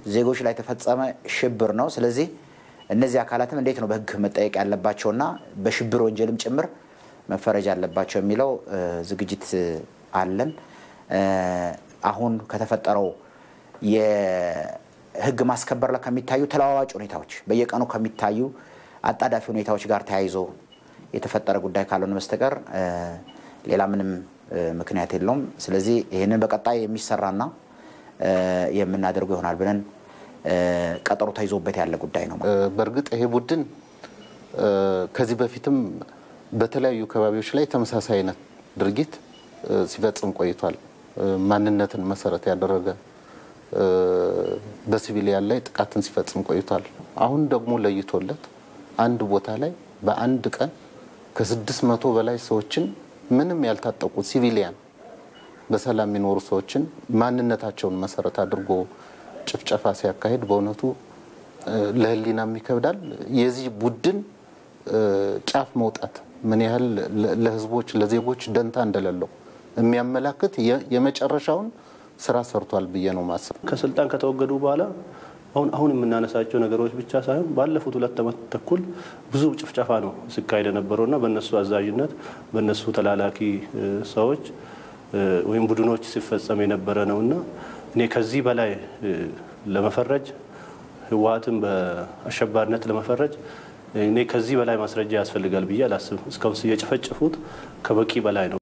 ዜጎች ላይ የተፈጸመ ሽብር ነው። ስለዚህ እነዚህ አካላትም እንዴት ነው በህግ መጠየቅ ያለባቸውና በሽብር ወንጀልም ጭምር መፈረጅ አለባቸው የሚለው ዝግጅት አለን። አሁን ከተፈጠረው የህግ ማስከበር ላይ ከሚታዩ ተለዋዋጭ ሁኔታዎች በየቀኑ ከሚታዩ አጣዳፊ ሁኔታዎች ጋር ተያይዞ የተፈጠረ ጉዳይ ካልሆነ በስተቀር ሌላ ምንም ምክንያት የለውም። ስለዚህ ይህንን በቀጣይ የሚሰራና የምናደርገው ይሆናል ብለን ቀጠሮ ተይዞበት ያለ ጉዳይ ነው። በእርግጥ ይሄ ቡድን ከዚህ በፊትም በተለያዩ ከባቢዎች ላይ ተመሳሳይ አይነት ድርጊት ሲፈጽም ቆይቷል። ማንነትን መሰረት ያደረገ በሲቪሊያን ላይ ጥቃትን ሲፈጽም ቆይቷል። አሁን ደግሞ ለይቶለት አንድ ቦታ ላይ በአንድ ቀን ከስድስት መቶ በላይ ሰዎችን ምንም ያልታጠቁ ሲቪሊያን በሰላም የሚኖሩ ሰዎችን ማንነታቸውን መሰረት አድርጎ ጭፍጨፋ ሲያካሂድ በእውነቱ ለሕሊናም ይከብዳል። የዚህ ቡድን ጫፍ መውጣት ምን ያህል ለሕዝቦች ለዜጎች ደንታ እንደሌለው የሚያመላክት የመጨረሻውን ስራ ሰርቷል ብዬ ነው ማስብ። ከስልጣን ከተወገዱ በኋላ አሁን አሁን የምናነሳቸው ነገሮች ብቻ ሳይሆን ባለፉት ሁለት ዓመት ተኩል ብዙ ጭፍጨፋ ነው ሲካሄድ የነበረውና በእነሱ አዛዥነት በእነሱ ተላላኪ ሰዎች ወይም ቡድኖች ሲፈጸም የነበረ ነውና እኔ ከዚህ በላይ ለመፈረጅ ህወሓትን በአሸባሪነት ለመፈረጅ እኔ ከዚህ በላይ ማስረጃ ያስፈልጋል ብዬ አላስብም። እስካሁን የጨፈጨፉት ከበቂ በላይ ነው።